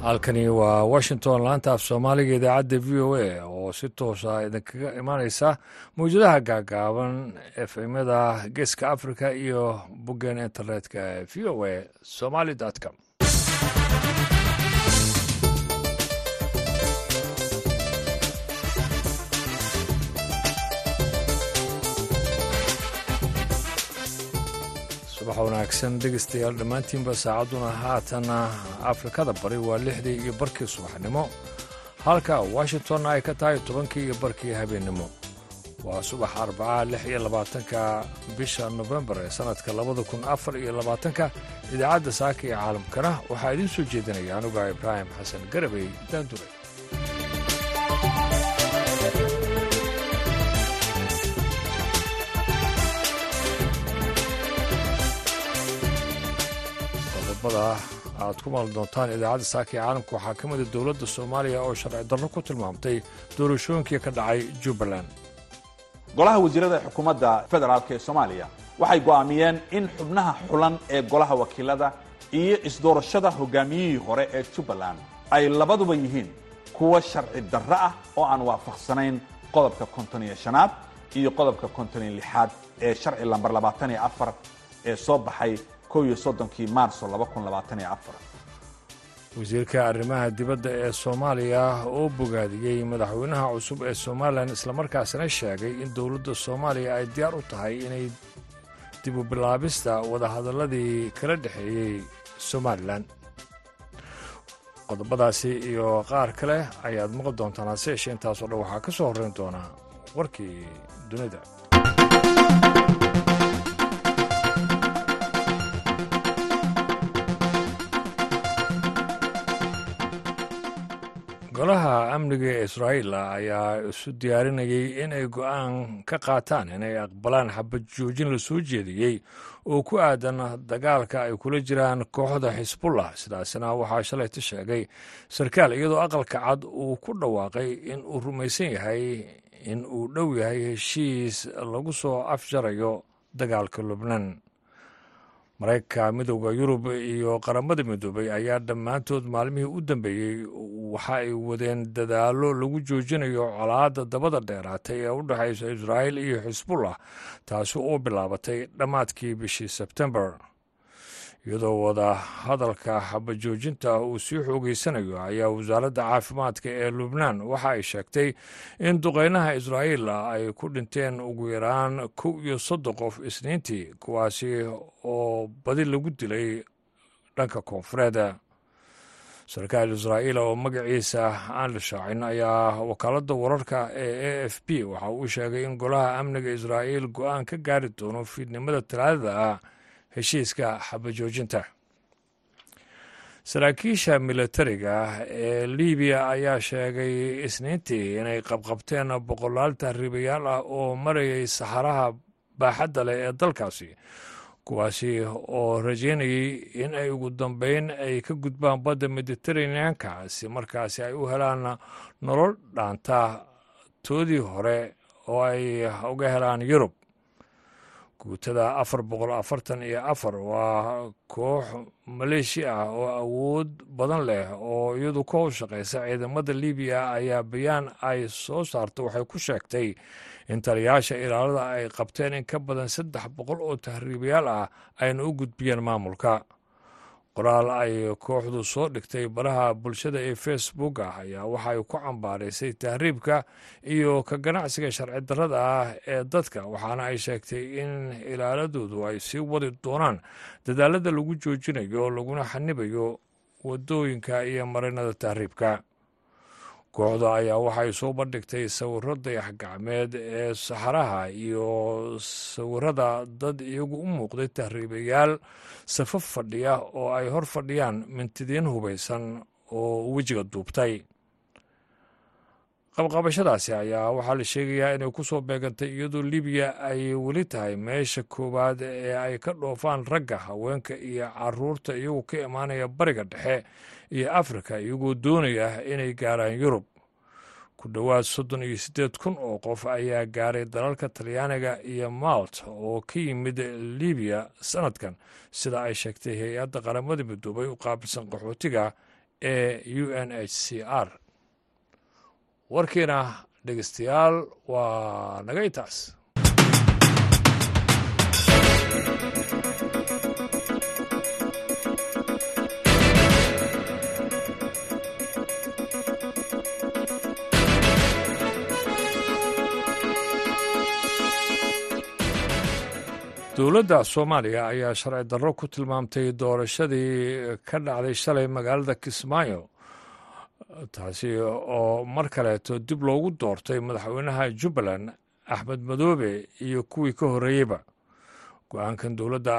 halkani waa washington laanta af soomaaliga idaacadda v o a oo si toosa idinkaga imaaneysa mawjadaha gaagaaban efemyada geeska africa iyo boggan internetka v o a somaly com subax wanaagsan dhegeystayaal dhammaantiinba saacadduna haatana afrikada bari waa lixdii iyo barkii subaxnimo halka washingtonna ay ka tahay tobankii iyo barkii habeennimo waa subax arbaca lix iyo labaatanka bisha nofembar ee sannadka labada kun afar iyo labaatanka idaacadda saaka iyo caalamkana waxaa idiin soo jeedinaya anuga ibraahim xasan garabey daandure aad ku maali doontaan idaacadda saaka ee caalamka waxaa ka mida dowladda soomaaliya oo sharci darro ku tilmaamtay doorashooyinkii ka dhacay jubbaland golaha wasiirada xukuumadda federaalk ee soomaaliya waxay go'aamiyeen in xubnaha xulan ee golaha wakiilada iyo isdoorashada hogaamiyihii hore ee jubbaland ay labaduba yihiin kuwa sharci darro ah oo aan waafaqsanayn qodobka konton iyo shanaad iyo qodobka konton iyo lixaad ee sharci lambar labaatan iyo afar ee soo baxay wasiirka arrimaha dibadda ee soomaaliya oo bogaadiyey madaxweynaha cusub ee somalilan islamarkaasina sheegay in dowladda soomaaliya ay diyaar u tahay inay dib u bilaabista wadahadalladii kala dhexeeyey somalilan qodobadaasi iyo qaar kale ayaad maqli doontaan hase yeeshee intaasoo dhan waxaa ka soo horrayn doonaa warkii dunida golaha amniga ee israa'iil ayaa isu diyaarinayay in ay go'aan ka qaataan inay aqbalaan xabad joojin la soo jeediyey oo ku aadan dagaalka ay kula jiraan kooxda xisbullah sidaasina waxaa shalayta sheegay sarkaal iyadoo aqalka cad uu ku dhawaaqay in uu rumaysan yahay in uu dhow yahay heshiis lagu soo afjarayo dagaalka lubnan maraykanka midowda yurub iyo qaramada midoobay ayaa dhammaantood maalmihii u dambeeyey waxa ay wadeen dadaallo lagu joojinayo colaadda dabada dheeraatay ee u dhexaysa israa'iil iyo xisbullah taasi oo bilaabatay dhammaadkii bishii sebtembar iyadoo wada hadalka xabajoojinta uu sii xoogeysanayo ayaa wasaaradda caafimaadka ee lubnaan waxa ay sheegtay in duqeynaha israa'iil ay ku dhinteen ugu yaraan kow iyo soddon qof isniintii kuwaasi oo badi lagu dilay dhanka koonfureed sarkaal israa'iil oo magaciisa aan la shaacin ayaa wakaaladda wararka ee a f b waxa uu sheegay in golaha amniga israa'iil go'aan ka gaari doono fiidnimada talaadada ah heshiiska xabajoojinta saraakiisha milatariga ee libiya ayaa sheegay isniintii inay qabqabteen boqolaal tahriibayaal ah oo marayay saxaraha baaxadda leh ee dalkaasi kuwaasi oo rajeynayay in ay ugu dambeyn ay ka gudbaan badda mediteraneanka si markaasi ay u helaan nolol dhaanta toodii hore oo ay uga helaan yurub guutada afar boqol afartan iyo afar waa koox maleeshiya ah oo awood badan leh oo iyadu ka howshaqaysa ciidamada libiya ayaa bayaan ay soo saarta waxay ku sheegtay in taliyaasha ilaalada ay qabteen in ka badan saddex boqol oo tahriibayaal ah ayna u gudbiyeen maamulka qoraal ay kooxdu soo dhigtay baraha bulshada ee facebook ah ayaa waxay ku cambaaraysay tahriibka iyo ka ganacsiga sharci darrada ah ee dadka waxaana ay sheegtay in ilaaladoodu ay sii wadi doonaan dadaalada lagu joojinayo laguna xanibayo wadooyinka iyo marinada tahriibka kooxda ayaa waxay soo bandhigtay sawiro dayax gacmeed ee saxaraha iyo sawirada dad iyagu u muuqday tahriibayaal safaf fadhiya oo ay hor fadhiyaan mintidiin hubaysan oo wejiga duubtay qabqabashadaasi ayaa waxaa la sheegayaa inay ku soo beegantay iyadoo libiya ay weli tahay meesha koowaad ee ay ka dhoofaan ragga haweenka iyo caruurta iyagoo ka imaanaya bariga dhexe iyo afrika iyagoo doonaya inay gaaraan yurub ku dhowaad soddon iyo siddeed kun oo qof ayaa gaaray dalalka talyaaniga iyo malt oo ka yimid libiya sanadkan sida ay sheegtay hay-adda qaramada midoobay u qaabilsan qaxootiga ee u n h c r warkiina dhegeystayaal waa naga intaas dowladda soomaaliya ayaa sharci darro ku tilmaamtay doorashadii ka dhacday shalay magaalada kismaayo taasi oo mar kaleeto dib loogu doortay madaxweynaha jubbaland axmed madoobe iyo kuwii ka horreeyeyba go-aankan dowladda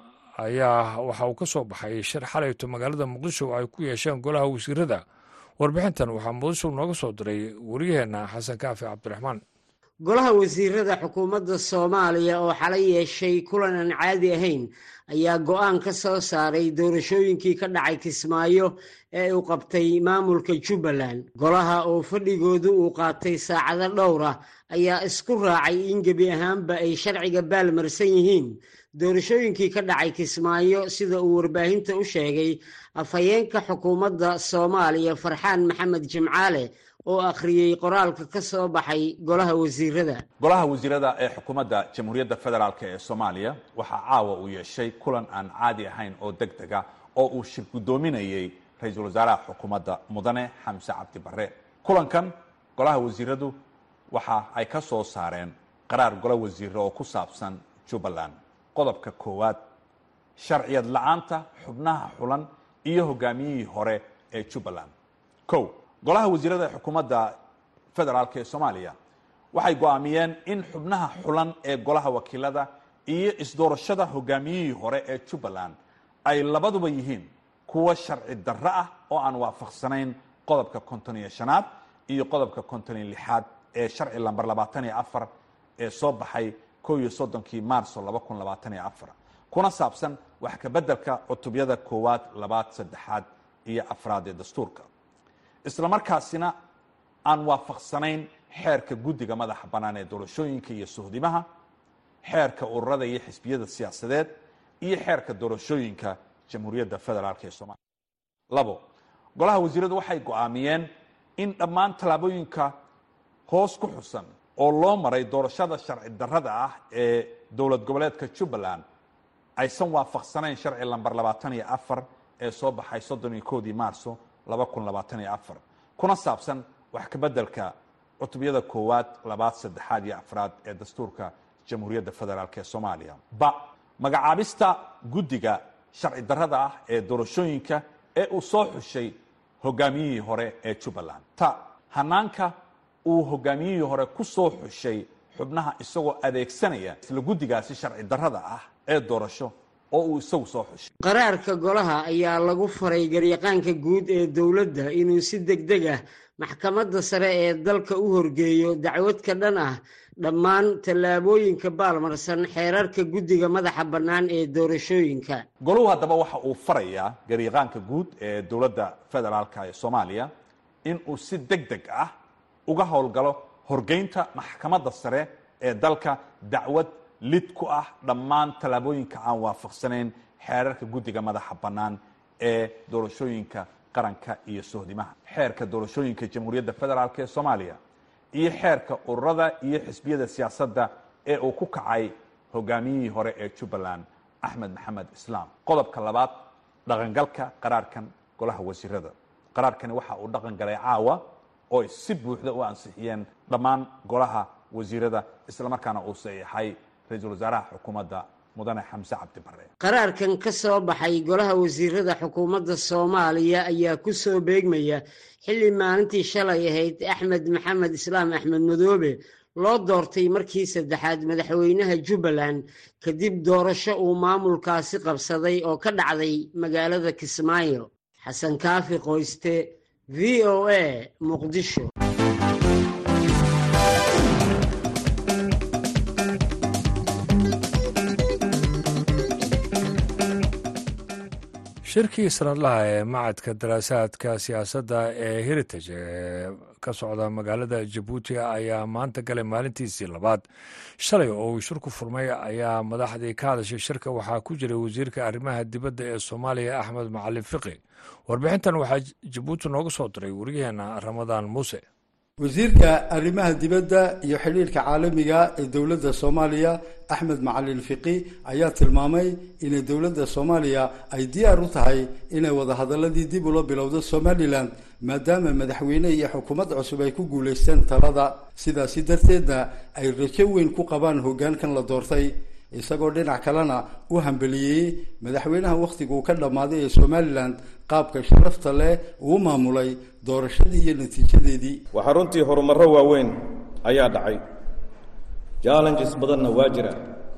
ayaa waxa uu ka soo baxay shir xalayto magaalada muqdisho ay ku yeesheen golaha wasiirada warbixintan waxaa muqdisho nooga soo diray wariyaheenna xasan kaafi cabdiraxmaan golaha wasiirada xukuumadda soomaaliya oo xalay yeeshay kulan aan caadi ahayn ayaa go-aan ka soo saaray doorashooyinkii ka dhacay kismaayo ee uu qabtay maamulka jubbaland golaha oo fadhigoodu uu qaatay saacado dhowr ah ayaa isku raacay in gebi ahaanba ay sharciga baalmarsan yihiin doorashooyinkii ka dhacay kismaayo sida uu warbaahinta u sheegay afhayeenka xukuumadda soomaaliya farxaan maxamed jimcaale oo akhriyey qoraalka ka soo baxay golaha wasiirada golaha wasiirada ee xukuumadda jamhuuriyadda federaalk ee soomaaliya waxaa caawa uu yeeshay kulan aan caadi ahayn oo deg dega oo uu shir guddoominayey ra-iisul wasaaraha xukuumadda mudane xamse cabdi barre kulankan golaha wasiiradu waxa ay ka soo saareen qaraar golo wasiire oo ku saabsan jubbaland qodobka koowaad sharciyad la-aanta xubnaha xulan iyo hogaamiyihii hore ee jubbaland o golaha wasiirada ee xukuumadda federaalk ee soomaaliya waxay go-aamiyeen in xubnaha xulan ee golaha wakiilada iyo isdoorashada hogaamiyihii hore ee jubbaland ay labaduba yihiin kuwa sharci darro ah oo aan waafaqsanayn qodobka konton iyo shanaad iyo qodobka konton iyo lixaad ee sharci lamber labaatan iyo afar ee soo baxay ko iyo soddonkii maarso laba kun labaatan iyo afar kuna saabsan wax kabeddelka cutubyada koowaad labaad saddexaad iyo afraad ee dastuurka isla markaasina aan waafaqsanayn xeerka guddiga madaxa bannaan ee doorashooyinka iyo suhdimaha xeerka ururada iyo xisbiyada siyaasadeed iyo xeerka doorashooyinka jamhuuriyadda federaalk ee soomaliya labo golaha wasiiradu waxay go-aamiyeen in dhammaan tallaabooyinka hoos ku xusan oo loo maray doorashada sharci darrada ah ee dowlad goboleedka jubbaland aysan waafaqsanayn sharci lamber labaatan iyo afar ee soo baxay soddon iyo koodii maarso laba kun labaatan iyo afar kuna saabsan wax kabeddelka cutubyada koowaad labaad saddexaad iyo afraad ee dastuurka jamhuuriyadda federaalk ee soomaaliya ba magacaabista guddiga sharci darrada ah ee doorashooyinka ee uu soo xushay hogaamiyihii hore ee jubbaland ta hanaanka uu hogaamiyihii hore ku soo xushay xubnaha isagoo adeegsanaya isla guddigaasi sharci darrada ah ee doorasho oo uu isagu soo xushay qaraarka golaha ayaa lagu faray garyaqaanka guud ee dowladda inuu si deg deg ah maxkamadda sare ee dalka u horgeeyo dacwad ka dhan ah dhammaan tallaabooyinka baalmarsan xeerarka guddiga madaxa bannaan ee doorashooyinka goluhu haddaba waxa uu farayaa garyaqaanka guud ee dowladda federaalka ee soomaaliya in uu si deg deg ah uga howlgalo horgeynta maxkamadda sare ee dalka dacwad lid ku ah dhammaan tallaabooyinka aan waafaqsanayn xeerarka guddiga madaxa bannaan ee doorashooyinka qaranka iyo sohdimaha xeerka doorashooyinka jamhuuriyadda federaalk ee soomaaliya iyo xeerka ururada iyo xisbiyada siyaasadda ee uu ku kacay hogaamiyihii hore ee jubbaland axmed maxamed islaam qodobka labaad dhaqangalka qaraarkan golaha wasiirada qaraarkani waxa uu dhaqan galay caawa oo ay si buuxda u ansixiyeen dhammaan golaha wasiirada islamarkaana uu saxiixay ra-iisul wasaaraha xukuumadda mudane xamse cabdi bare qaraarkan ka soo baxay golaha wasiirada xukuumadda soomaaliya ayaa ku soo beegmaya xilli maalintii shalay ahayd axmed maxamed islaam axmed madoobe loo doortay markii saddexaad madaxweynaha jubbaland kadib doorasho uu maamulkaasi qabsaday oo ka dhacday magaalada kismaayo xasan kaafi qoyste v o a muqdisho shirkii sanadlaha ee macadka daraasaadka siyaasadda ee heritage ee ka socda magaalada jabuuti ayaa maanta galay maalintiisii labaad shalay oo uu shirku furmay ayaa madaxdii ka hadashay shirka waxaa ku jiray wasiirka arrimaha dibadda ee soomaaliya axmed macalin fiqi warbixintan waxaa jabuuti nooga soo diray waryaheena ramadaan muuse wasiirka arrimaha dibadda iyo xidhiirka caalamiga ee dowladda soomaaliya axmed macalin fiqi ayaa tilmaamay inay dowladda soomaaliya ay diyaar u tahay inay wadahadaladii dib ula bilowdo somalilan maadaama madaxweyne iyo xukuumad cusub ay ku guulaysteen talada sidaasi darteedna ay rajo weyn ku qabaan hoggaankan la doortay isagoo dhinac kalena u hambeliyey madaxweynaha wakhtigu uu ka dhammaaday ee somalilan qaabka sharafta leh uu maamulay doorashadii iyo natiijadeedii waxaa runtii horumarro waaweyn ayaa dhacay challenges badanna waa jira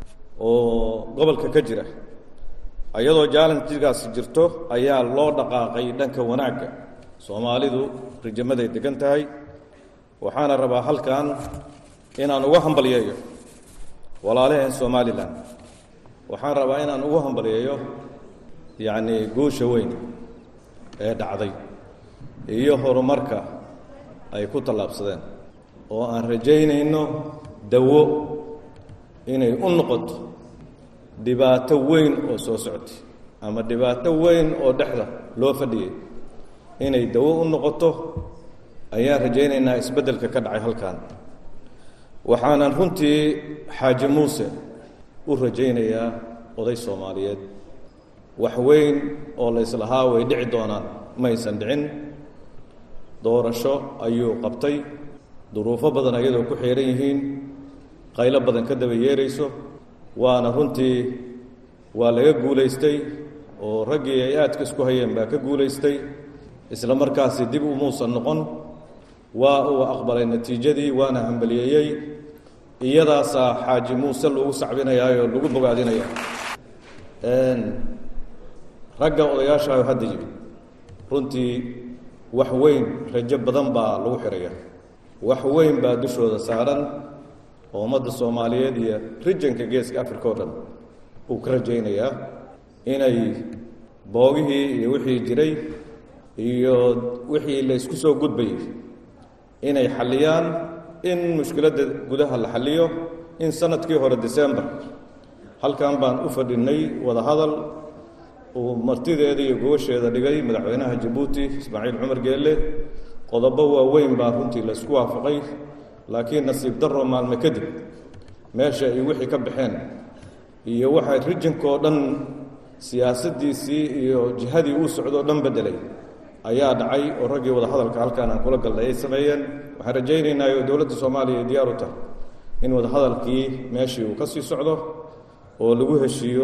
oo gobolka ka jira iyadoo challengegaasi jirto ayaa loo dhaqaaqay dhanka wanaagga soomaalidu rijamaday degan tahay waxaana rabaa halkan inaan uga hambalyeeyo walaalaheen somalilan waxaan rabaa inaan ugu hambalyeeyo yacnii guusha weyn ee dhacday iyo horumarka ay ku tallaabsadeen oo aan rajaynayno dawo inay u noqoto dhibaato weyn oo soo socotay ama dhibaato weyn oo dhexda loo fadhiyey inay dawo u noqoto ayaan rajaynaynaa isbeddelka ka dhacay halkan waxaanan runtii xaaji muuse u rajaynayaa oday soomaaliyeed wax weyn oo la islahaa way dhici doonaan maysan dhicin doorasho ayuu qabtay duruufo badan ayadoo ku xihan yihiin qaylo badan ka daba yeerayso waana runtii waa laga guulaystay oo raggii ay aadka isku hayeen baa ka guulaystay isla markaasi dib umuusan noqon waa uu aqbalay natiijadii waana hambaliyeeyey iyadaasaa xaaji muuse lagu sacbinayaayoo lagu bogaadinaya ragga odayaashaayo hadda yimid runtii wax weyn rajo badan baa lagu xihaya wax weyn baa dushooda saaran oo ummadda soomaaliyeed iyo rijanka geeska africa oo dhan uu ka rajaynayaa inay boogihii iyo wixii jiray iyo wixii la ysku soo gudbayay inay xalliyaan in mushkiladda gudaha la xalliyo in sanadkii hore december halkan baan u fadhinnay wada hadal uu martideeda iyo gobasheeda dhigay madaxweynaha jabuuti ismaaciil cumar geelle qodobo waaweyn baa runtii la isku waafaqay laakiin nasiib darro maalme kadib meesha ay wixii ka baxeen iyo waxay rijinkoo dhan siyaasaddiisii iyo jihadii uu socdoo dhan beddelay ayaa dhacay oo raggii wada hadalka halkaan aan kula galnay ay sameeyeen waxaan rajaynaynaa oo dowladda soomaaliya ay diyaar u tahay in wada hadalkii meeshii uu ka sii socdo oo lagu heshiiyo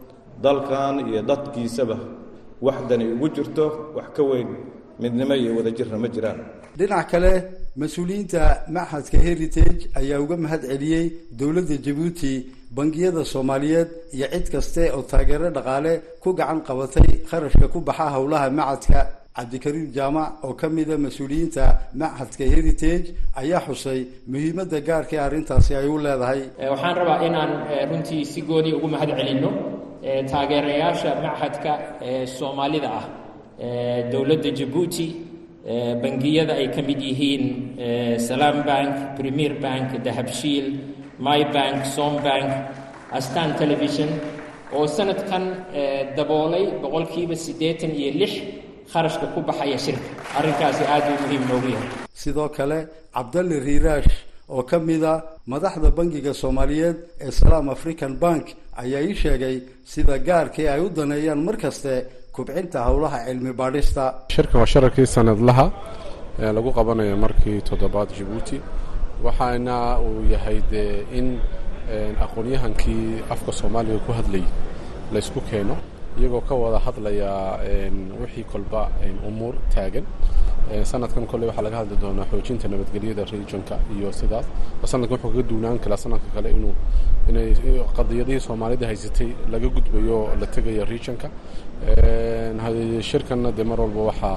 dalkan iyo dadkiisaba waxdani ugu jirto wax ka weyn midnimo iyo wadajirna ma jiraan dhinac kale mas-uuliyiinta machadka heritage ayaa uga mahad celiyey dowladda jabuuti bangiyada soomaaliyeed iyo cid kaste oo taageero dhaqaale ku gacan qabatay kharashka ku baxa howlaha machadka cabdikariim jaamac oo ka mida mas-uuliyiinta machadka heritage ayaa xusay muhiimadda gaarka ee arrintaasi ay u leedahay waxaan rabaa inaan runtii si gooni ugu mahad celinno taageerayaasha machadka ee soomaalida ah dowladda jabuuti bangiyada ay ka mid yihiin salaam bank premier bank dahabshiil my bank som bank astan television oo sanadkan daboolay boqolkiiba siddeetan iyo lix kharashka ku baxaya shirka arrinkaasi aad uu muhiim noogu yahay sidoo kale cabdalle riiraash oo ka mida madaxda bangiga soomaaliyeed ee salaam african bank ayaa ii sheegay sida gaarkii ay u daneeyaan mar kaste kubcinta howlaha cilmi baadhista shirkan waa shararkii sanadlaha ee lagu qabanayo markii toddobaad jabuuti waxaana uu yahay dee in aqoonyahankii afka soomaaliga ku hadlayay laysku keeno iyagoo ka wada hadlaya wixii kolba umuur taagan sanadkan kolley waxaa laga hadli doonaa xoojinta nabadgelyada regionka iyo sidaas sanadkan wuxuu kaga duunaan karaa sanadka kale inuu inay qadiyadihii soomaalida haysatay laga gudbayo la tegayo regionka shirkanna dee mar walba waxaa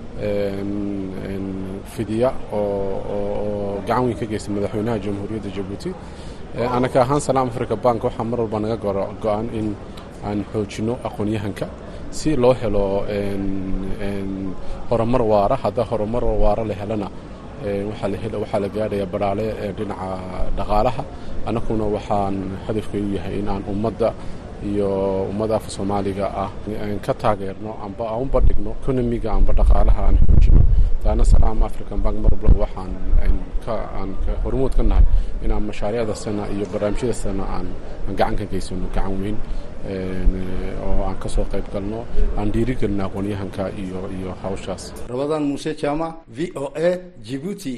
fidiya oo gacan weyn ka geystay madaxweynaha jamhuuriyadda jabuuti anaka ahaan salaam africa bank waxaa mar walba naga go-an in aan xoojinno aqoonyahanka si loo helo horumar waara hadda horumar waara la helana waxaa la gaadhaya baraale dhinaca dhaqaalaha annaguna waxaan hadafkay u yahay in aan ummadda iyo ummadda afka soomaaliga ah ka taageerno amba aan u bandhigno economiga amba dhaqaalaha aan xoojino taana salaam african bank marbla waxaan aan hormuud ka nahay inaan mashaariicda sana iyo barnaamijyada sana aan gacan ka geysano gacan weyn oo aan ka soo qayb galno aan dhiirigelino aqoonyahanka iyo iyo hawshaas rabadaan muuse jaamac v o a jibuuti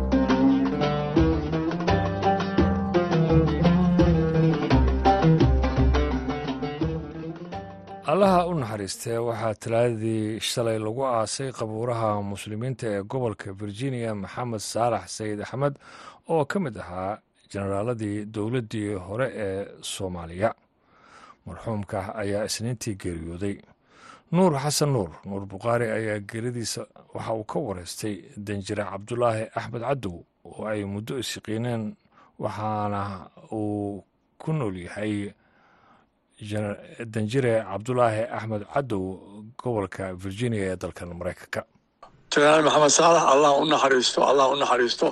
allaha u naxariistee waxaa talaadadii shalay lagu aasay qabuuraha muslimiinta ee gobolka virginia maxamed saalax sayid axmed oo ka mid ahaa jenaraaladii dowladdii hore ee soomaaliya marxuumka ayaa isniintii geeriyooday nuur xasan nuur nuur bukhaari ayaa geeridiisa waxa uu ka wareystay danjire cabdulaahi axmed cadow oo ay muddo isyaqiineen waxaana uu ku nool yahay danjire cabdulaahi axmed cadow gobolka virginia ee dalkan maraykanka jenaraal maxamed saalax allah u naxariisto allah u naxariisto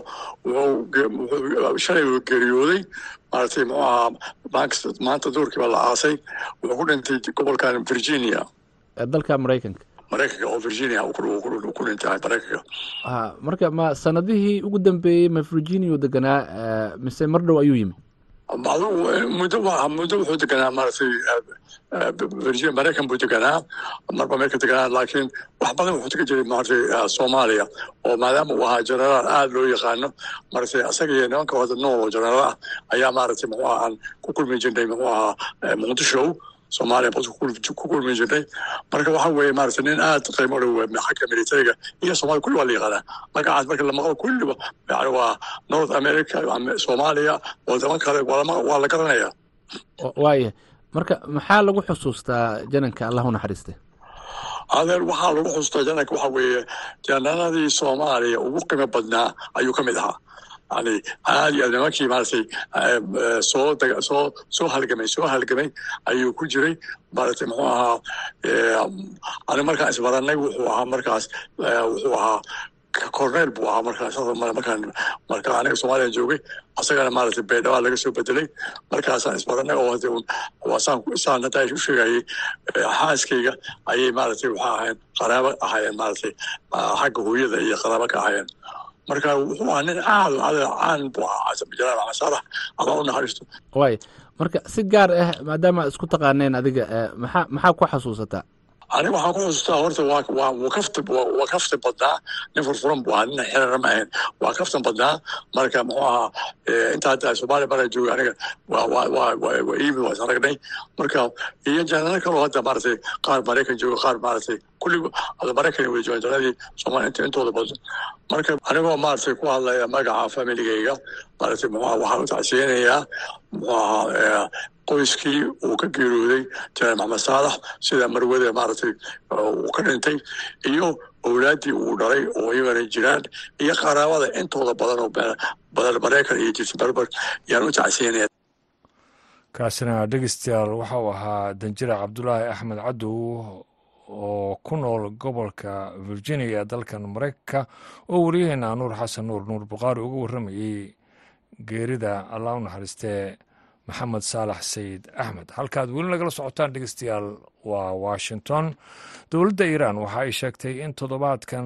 wuxuu shalay uu geeriyooday maaragtay muxuu ahaa maanta duurkii baa la aasay wuxuu ku dhintay gobolkan virginia dalka maraykanka maraykanka oo virginia ku dhintay maraykanka marka ma sanadihii ugu dambeeyey ma virginia u deganaa mise mar dhow ayuu yimi muddo muddo wuxuu deganaa maaragtay virginia maraykan buu deganaa marba meelka deganaa laakiin wax badan wuxuu tegi jiray maaragtay soomaaliya oo maadaama uu ahaa jenaraal aada loo yaqaano maaragtay asaga iyo nimanka wada nool oo jenaraal ah ayaa maaragtay muxuu ahaa aan ku kulmi jirnay muxuu ahaa muqdisho soomaaliya bas ku kulmi jirnay marka waxa weeye maaragtay nin aad qiimo dhow xagga militariga iyo soomaliya kulli waa la yaqaanaa magacaas marka la maqlo kulliba yani waa north america soomaaliya wadamo kale waa la garanaya waaya marka maxaa lagu xusuustaa jananka allah u naxariiste adeer waxaa lagu xusuustaa jananka waxa weeye jananadii soomaaliya ugu qiimo badnaa ayuu ka mid ahaa yani aad iyo aad nimankii maaragtay soo soo soo halgamay soo halgamay ayuu ku jiray maaragtay muxuu ahaa ani markaan isbaranay wuxuu ahaa markaas wuxuu ahaa corneel buu ahaa markaas markaan marka aniga soomaaliya joogay asagana maaragtay baydhawaa laga soo bedelay markaasaan isbaranay oo hade saan saan hadda u sheegayay xaaskayga ayay maaragtay waxaa ahayn qaraabo ahaayeen maaragtay xagga hooyada iyo qaraabo ka ahaayeen marka wuxuu ahaa nin aad caan buu ahaa jalaal maxamed saalax allah u naxariisto waay marka si gaar ah maadaama isku taqaaneen adiga maxaa maxaa ku xasuusataa aniga waxaan ku xusuustaa horta waa waa wuu kafti waa kafti badnaa nin furfuran buu ahaa nin xirana ma ahayn waa kaftan badnaa marka muxuu ahaa inta hadda soomaaliya mara joogay aniga waa waa waa waa iimid waa is aragnay marka iyo janano kaloo hadda maaragtay qaar maraykan jooga qaar maaragtay kulli hadda maraykan way joogaan janadii soomaaliya inta intooda badan marka anigoo maaragtay ku hadlaya magaca familigayga maaragtay muxuu ahaa waxaan u tacsiyeynayaa muxuu ahaa qoyskii uu ka geerooday janaal maxamed saalax sida marwada maaragtay uu ka dhintay iyo owlaaddii uu dhalay oo iyagana jiraan iyo qaraabada intooda badan oo badan maraykan iyo jirta berber yaan u tacsiinaya kaasina dhegeystayaal waxa uu ahaa danjire cabdulaahi axmed cadow oo ku nool gobolka virginia dalkan maraykanka oo wariyaheena nuur xasan nuur nuur bukhaari uga warramayey geerida allah u naxariistee maxamed saalax sayid axmed halkaad weli nagala socotaan dhegeystayaal waa washington dowladda iiraan waxa ay sheegtay in toddobaadkan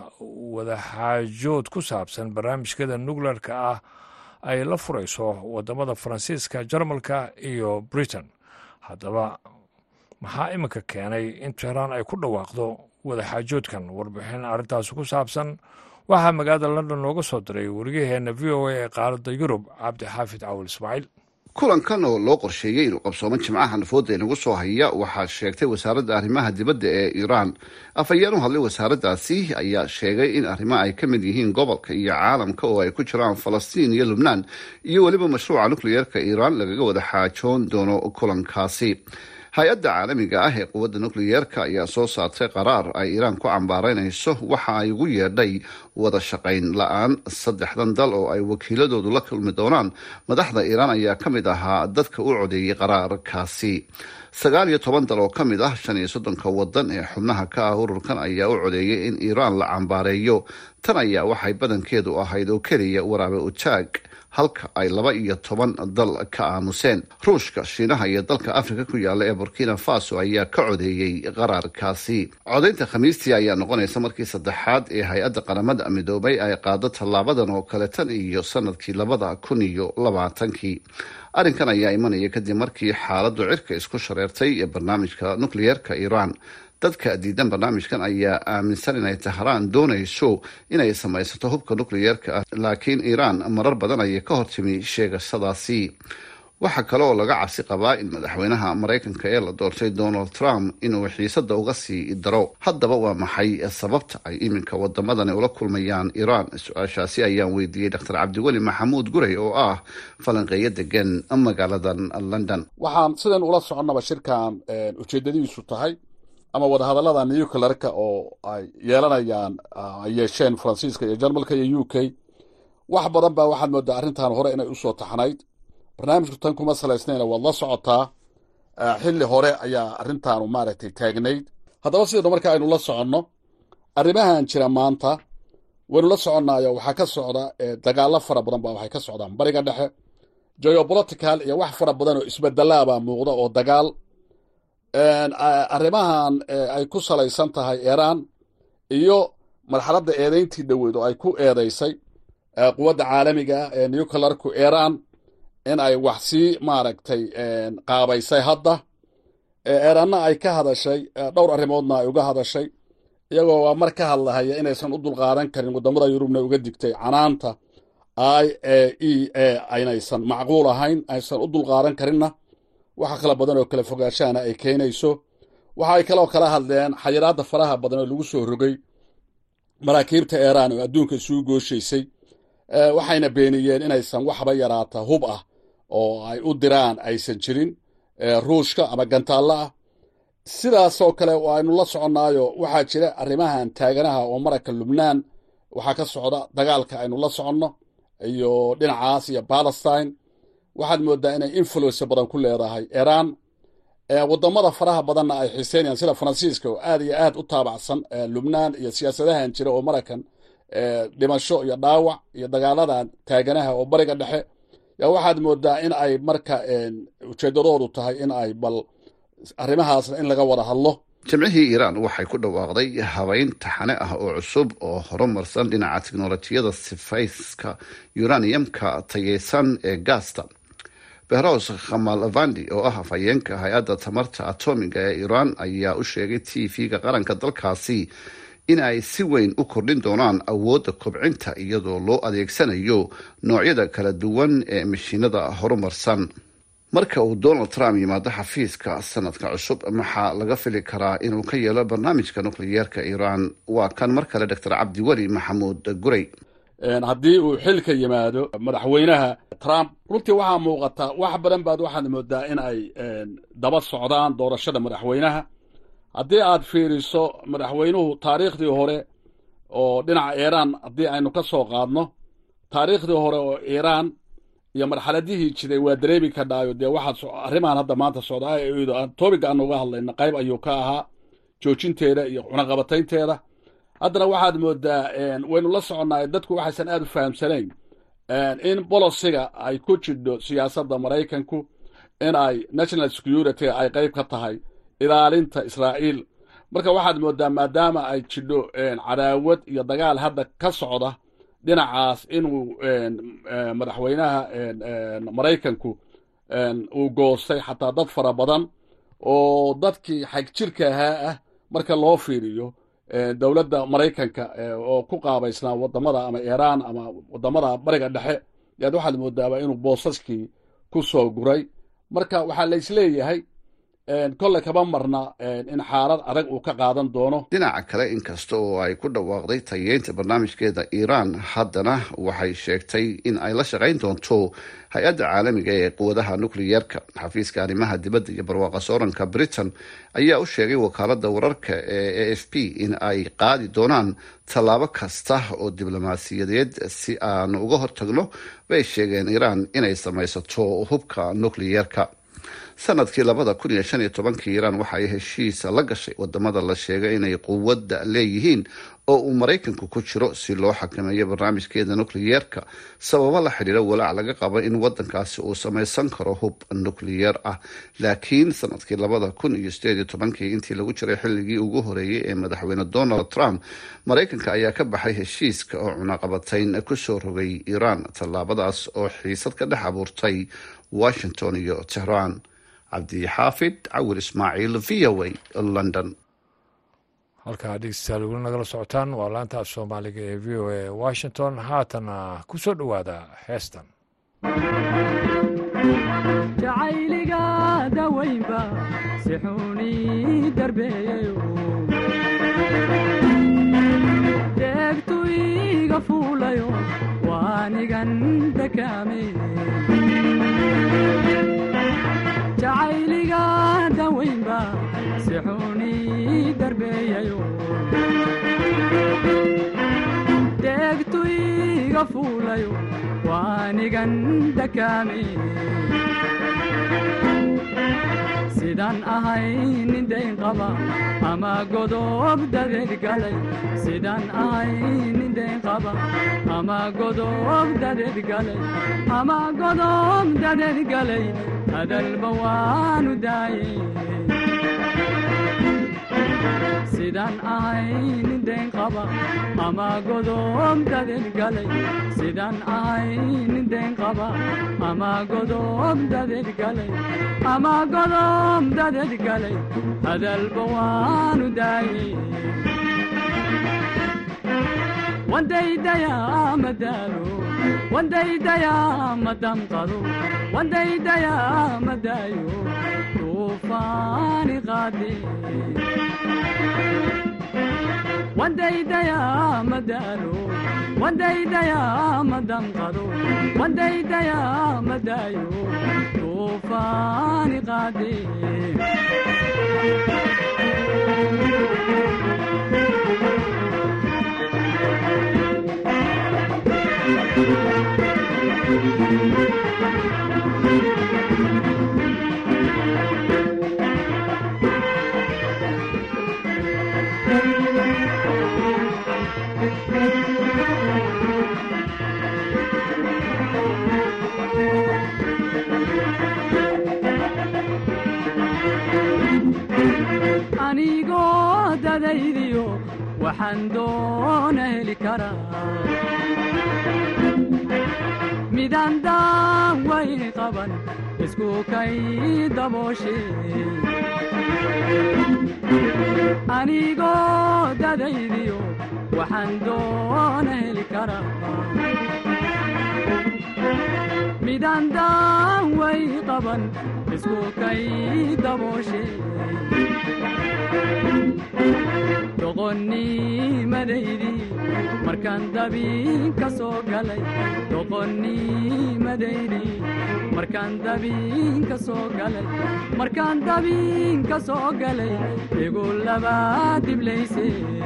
wadaxaajood ku saabsan barnaamijkada nukleerka ah ay la furayso wadamada faransiiska jarmalka iyo britain haddaba maxaa iminka keenay in tehraan ay ku dhawaaqdo wadaxaajoodkan warbixin arrintaasi ku saabsan waxaa magaalada london nooga soo diray wariyaheenna v o a ee qaaradda yurub cabdixaafid cawil ismaaciil kulankan oo loo qorsheeyey inuu qabsoomo jimcaha nafooda inagu soo haya waxaa sheegtay wasaaradda arrimaha dibadda ee iiraan afhayeen u hadlay wasaaraddaasi ayaa sheegay in arrimo ay ka mid yihiin gobolka iyo caalamka oo ay ku jiraan falastiin iyo lubnaan iyo weliba mashruuca nukliyeerka iiraan lagaga wada xaajoon doono kulankaasi hay-adda caalamiga ah ee quwadda nukliyeerka ayaa soo saartay qaraar ay iiraan ku cambaaraynayso waxa ay ugu yeedhay wada shaqayn la-aan saddexdan dal oo ay wakiiladoodu la kulmi doonaan madaxda iiraan ayaa ka mid ahaa dadka u codeeyey qaraarkaasi sagaal iyo toban dal oo ka mid ah shan iyo soddonka wadan ee xubnaha ka ah ururkan ayaa u codeeyay in iiraan la cambaareeyo tan ayaa waxay badankeedu ahayd oo keliya waraabe utaag halka ay laba iyo toban dal ka aamuseen ruushka shiinaha iyo dalka afrika ku yaala ee burkina faso ayaa ka codeeyey qaraarkaasi codaynta khamiistii ayaa noqonaysa markii saddexaad ee hay-adda qaramada midoobay ay qaado tallaabadan oo kale tan iyo sanadkii labada kun iyo labaatankii arrinkan ayaa imanaya kadib markii xaaladdu cirka isku shareertay ee barnaamijka nukliyeerka iiraan dadka diidan barnaamijkan ayaa aaminsan inay tahraan doonayso inay samaysato hubka nukliyeerka ah laakiin iiraan marar badan ayay ka hortimi sheegashadaasi waxaa kale oo laga cabsi qabaa in madaxweynaha maraykanka ee la doortay donald trump inuu xiisada uga sii daro haddaba waa maxay sababta ay iminka wadamadani ula kulmayaan iiraan su-aashaasi ayaan weydiiyey dr cabdiweli maxamuud gurey oo ah falanqeeyo degan magaaladan london waxaan sidan ula soconnaba shirkan ujeedadiisu tahay ama wadahadallada nuclearka oo ay yeelanayaan ay yeesheen faransiiska iyo jarmalka iyo u k wax badan baa waxaad moodaa arrintan hore inay usoo taxnayd barnaamijku tan kuma salaysnayna waad la socotaa xilli hore ayaa arrintaanu maaragtay taagnayd haddaba sidaynu marka aynu la soconno arrimahan jira maanta waynu la soconnaayo waxaa ka socda dagaallo fara badan baa waxay ka socdaan bariga dhexe geopolitical iyo wax fara badan oo isbedelaabaa muuqda oo dagaal arrimahan ay ku salaysan tahay iiraan iyo marxaladda eedayntii dhoweyd oo ay ku eedaysay quwadda caalamiga ah ee nuclearku iiraan in ay wax sii maaragtay qaabaysay hadda eeraanna ay ka hadashay dhowr arrimoodna ay uga hadashay iyagoo mar ka hadlahaya inaysan u dulqaadan karin waddamada yurubna uga digtay canaanta i e e aynaysan macquul ahayn aysan u dulqaadan karinna waxa kala badan oo kala fogaashahana ay keenayso waxa ay kaloo kala hadleen xayiraadda faraha badan oo lagu soo rogay maraakiibta iiraan oo adduunka isugu gooshaysay waxayna beeniyeen inaysan waxba yaraata hub ah oo ay u diraan aysan jirin ruushka ama gantaallo ah sidaasoo kale aynu la soconnaayo waxaa jira arrimahan taaganaha oo maraka lubnaan waxaa ka socda dagaalka aynu la soconno iyo dhinacaas iyo balestine waxaad moodaa inay influence badan ku leedahay iiraan waddamada faraha badanna ay xiiseynayaan sida faransiiska oo aad iyo aad u taabacsan lubnaan iyo siyaasadahan jira oo marakan dhimasho iyo dhaawac iyo dagaaladan taaganaha oo bariga dhexe yaa waxaad moodaa in ay marka ujeedadoodu tahay in ay bal arrimahaasna in laga wada hadlo jimcihii iiraan waxay ku dhawaaqday habeyn taxane ah oo cusub oo horumarsan dhinaca tiknolojiyada sifayska uraniumka tayeysan ee gaasta behros khamalvandi oo ah afhayeenka hay-adda tamarta atomiga ee iiraan ayaa u sheegay t v-ga qaranka dalkaasi in ay si weyn u kordhin doonaan awoodda kobcinta iyadoo loo adeegsanayo noocyada kala duwan ee mashiinada horumarsan marka uu donald trump yimaado xafiiska sanadka cusub maxaa laga fili karaa inuu ka yeelo barnaamijka nukliyeerka iiraan waa kan mar kale doctor cabdiweli maxamuud gurey haddii uu xilka yimaado madaxweynaha trump runtii waxaa muuqata wax badan baad waxaad moodaa in ay daba socdaan doorashada madaxweynaha haddii aad fiiriso madaxweynuhu taariikhdii hore oo dhinaca iiraan haddii aynu ka soo qaadno taariikhdii hore oo iiraan iyo marxaladihii jiray waa dareemi kadhaayo dee waxaad arrimahan hadda maanta socda tobiga aan uga hadlayna qayb ayuu ka ahaa joojinteeda iyo cunaqabataynteeda haddana waxaad moodaa waynu la soconnaay dadku waxaysan aad u fahamsanayn in bolosiga ay ku jidho siyaasadda maraykanku in ay national security ay qayb ka tahay ilaalinta israa'iil marka waxaad moodaa maadaama ay jidho cadaawad iyo dagaal hadda ka socda dhinacaas inuu madaxweynaha maraykanku uu goostay xataa dad fara badan oo dadkii xagjirka ahaa ah marka loo fiiriyo dowladda maraykanka oo ku qaabaysnaa wadamada ama iiraan ama wadamada bariga dhexe yaad waxaad moodaaba inuu boosaskii ku soo guray marka waxaa la isleeyahay kolley kama marna in xaalad adag uu ka qaadan doono dhinaca kale inkasta oo ay ku dhawaaqday tayeynta barnaamijkeeda iiraan haddana waxay sheegtay in ay la shaqayn doonto hay-adda caalamiga ee quwadaha nukliyeerka xafiiska arrimaha dibadda iyo barwaaqa sooranka britain ayaa u sheegay wakaalada wararka ee a f p in ay qaadi doonaan tallaabo kasta oo diblomaasiyadeed si aan uga hortagno bay sheegeen iiraan inay samaysato hubka nukliyeerka sanadkii labada kun iyo shan iyo tobankii iiraan waxa ay heshiisa la gashay wadamada la sheegay inay quwadda leeyihiin oo uu maraykanku ku jiro si loo xakameeyo barnaamijkeeda nukliyeerka sababo la xidhiira walaac laga qabo in wadankaasi uu samaysan karo hub nukliyeer ah laakiin sanadkii labada kun iyo sideed iyo tobankii intii lagu jiray xilligii ugu horeeyey ee madaxweyne donald trump maraykanka ayaa ka baxay heshiiska oo cunaqabatayn kusoo rogay iiraan tallaabadaas oo xiisad ka dhex abuurtay washington iyo tehraan cabdixaafid cawil ismaaciil v o a london halkaa dhegeystayaal weli nagala socotaan waa laanta af soomaaliga ee v o a washington haatana ku soo dhowaada heestan jacayliga dawaynba si xuni darbeeyayo deegtu iga fuulayo waanigan dakaame jacayliga dawaynba si xuni darbeeyayo deegtu iga fuulayo waanigan dakaame sidaan ahay nin dayn qaba ama godob dadeed galay sidaan ahay nin dayn qaba ama godob dadeed galay ama godob dadeed galay hadalba waanu daayey sidaan ahay nin dayn qaba ama godob dadeed galay sidaan ahay nin dayn qaba ama godob dadeed galay ama godob dadeed galay hadalba waanu daayey wandaydayaa madaalo wandaydayaa madamqado wandaydayaa madaayo tuufaani qaade wandaydayaa madaalo wandaydayaa madamqado wandaydayaa madaayo tuufaani qaade anigoo dadaydiyo waxaan doona heli karaa midaan daawayn qaban isku kay dabooshe anigoo dadaydiyo waxaan doona heli karaa midaan daaway qaban isku kay dabooshe doqonnimadaydi markaan dabiin ka soo galay doqonnimadaydi markaan dabiin ka soo galay markaan dabiin ka soo galay igu labaa diblayse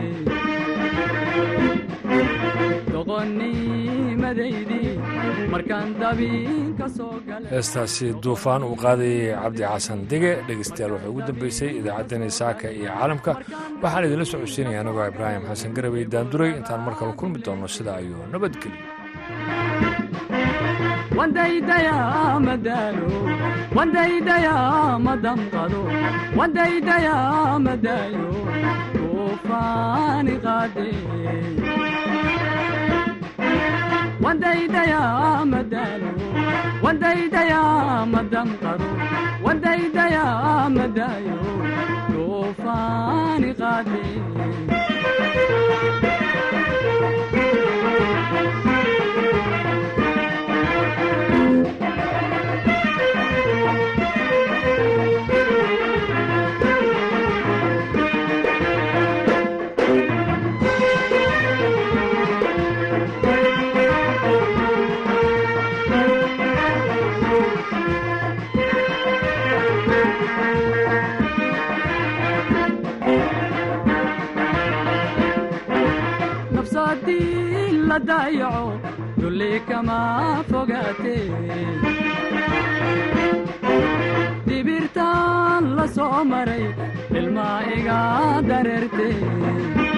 doqonnimadaydi markaan dabiin ka soo galay heestaasi duufaan uu qaadayay cabdi xasan dege dhegeystayaal waxay ugu dambeysay idaacaddani saaka iyo caalamka waxaan idinla socodsiinaya anigoo ibraahim xasan garabey daanduray intaan mar kale kulmi doonno sidaa ayuu nabadgelyo wandaydayaa madaalo wandaydayaa madamqado wandaydayaa madaayo tuufaani qaade wandaydayaa madaalo wandaydayaa madamqado wandaydayaa madaayo tuufaani qaade haddii la daayaco dulli kama fogaate dibirtaan la soo maray ilmaa iga dareerte